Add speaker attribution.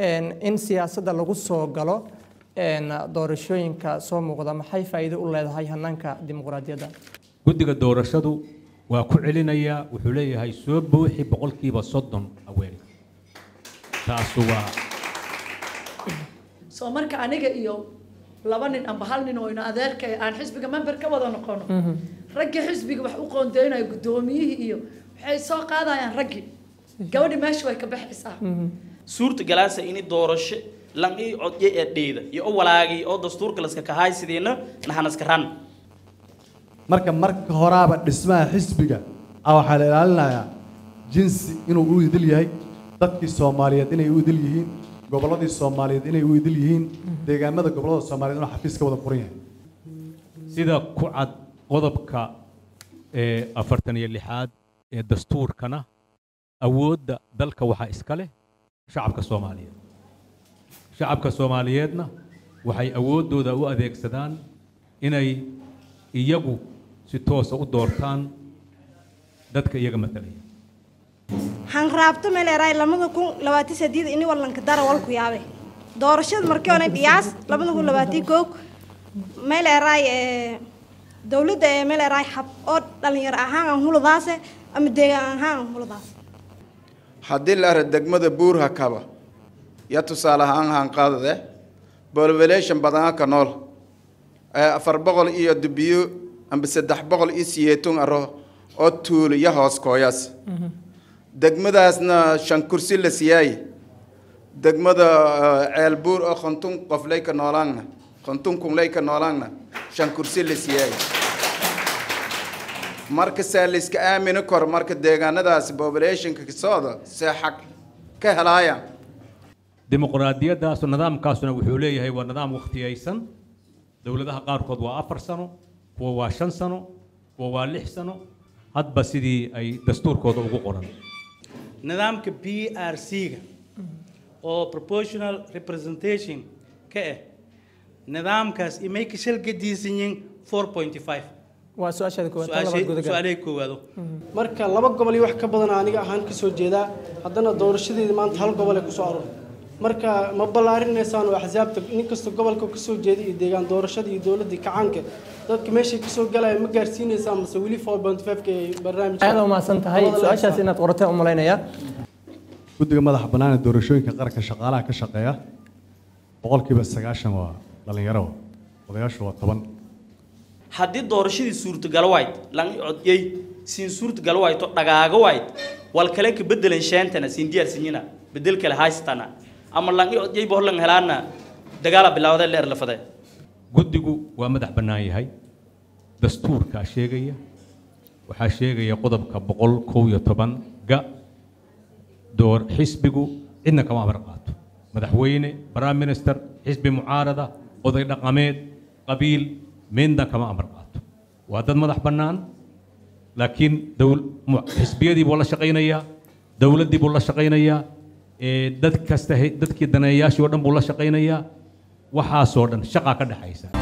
Speaker 1: in siyaasadda lagu soo galo doorashooyinka soo muuqda maxay faa'iido u leedahay hanaanka dimuqraadiyadda
Speaker 2: guddiga doorashadu waa ku celinayaa wuxuu leeyahay soo buuxi boqolkiiba soddon haweenka taasu waa
Speaker 3: soo marka aniga iyo laba nin amba hal nin oo ina adeerka aan xisbiga member ka wada noqono raggii xisbiga wax u qoondeynayo guddoomiyihii iyo waxay soo qaadayaan raggii gabadhi meesha way ka baxaysaa
Speaker 4: suurta galaasa ini doorasho lan ii codye ee dheeda iyo o walaagay oo dastuurka laska kahaay sidiina nahanaska ran
Speaker 5: marka marka horaaba dhismaha xisbiga ah waxaa la ilaalinayaa jinsi inuu u idil yahay dadkii soomaaliyeed inay u idil yihiin gobolladii soomaaliyeed inay u idil yihiin deegaamada gobollada soomaaliyeed inuu xafiis ka wada furan yahay
Speaker 2: sida ku cad qodobka ee afartan iyo lixaad ee dastuurkana awoodda dalka waxaa iska leh shacabka soomaaliyeed shacabka soomaaliyeedna waxay awooddooda u adeegsadaan inay iyagu si toosa u doortaan dadka iyaga matalaya
Speaker 6: hanraabto meleeraay lamada kun labaatan sideed ini walanka dara walku yaabe doorashada markii hore dhiyaas labada kun labaatan koog meleeraay dowladda ee meleeraay xab oo dhalinyaro ahaan aan huladaase ama deegaan ahaan aan huladaase
Speaker 7: haddii la ara degmada buurha kaba ya tusaale ahaan hanqaadade bolvelation badana ka nool afar boqol iyo dubiyo amba saddex boqol iyo siyeetun aro oo tuulo iyo hoos kooyaas degmadaasna shan kursi la siyaay degmada ceel buur oo kontun qof lay ka noolaanna kontun kun lay ka noolaanna shan kursi la siyaay marka saa la iska aamini karo marka deegaanadaas populationka kasooda see xaq ka helaayaan
Speaker 2: dimuqraadiyaddaas nidaamkaasuna wuxuu leeyahay waa nidaam wakhtiyaysan dowladaha qaarkood waa afar sano kuwa waa shan sano kuwa waa lix sano hadba sidii ay dastuurkooda ugu qoran
Speaker 4: nidaamka p r c-ga oo proportional representation ka ah nidaamkaas imay ka shalgadiisan yihiin four point five
Speaker 1: waa su-aashaada koowaad tan labaad gudagal
Speaker 4: su-aalay koowaado
Speaker 8: marka laba gobol iyo wax ka badan aniga ahaan ka soo jeedaa haddana doorashadeeda maanta hal gobol ay kusoo aroor marka ma ballaarinaysaan oo axsaabta nin kasta gobolka kasoo jeeda iyo deegaan doorashada iyo dowladda kacaanka dadka meeshay kasoo galaya ma gaarsiinaysaan mase weli four point five-ka ee barnaamijka
Speaker 1: aad umahadsan tahay su-aashaas inaad qoratay u malaynayaa
Speaker 5: guddiga madaxa bannaan ee doorashooyinka qaranka shaqaalaha ka shaqeeya boqolkiiba sagaashan waa dhallinyaro odayaashu waa toban
Speaker 4: haddii doorashadii suurtagal wayd lan codyey siin suurtagal wayto dhagaaga wayd wal kale ka bedelan sheentana siin diyaarsinyina bedel kale haystana ama lan codyey bohlan helaana dagaala bilaawda leer lafade
Speaker 2: guddigu waa madax bannaan yahay dastuurkaa sheegaya waxaa sheegaya qodobka boqol kow iyo toban ga door xisbigu cidna kama amar qaato madaxweyne prime minister xisbi mucaarada oday dhaqameed qabiil midna kama amar qaato waa dad madax bannaan laakiin xisbiyadii buu la shaqaynayaa dowladdii buu la shaqaynayaa dad kasta dadkii daneeyaashii oo dhan buu la shaqaynayaa waxaasoo dhan shaqaa ka dhexaysa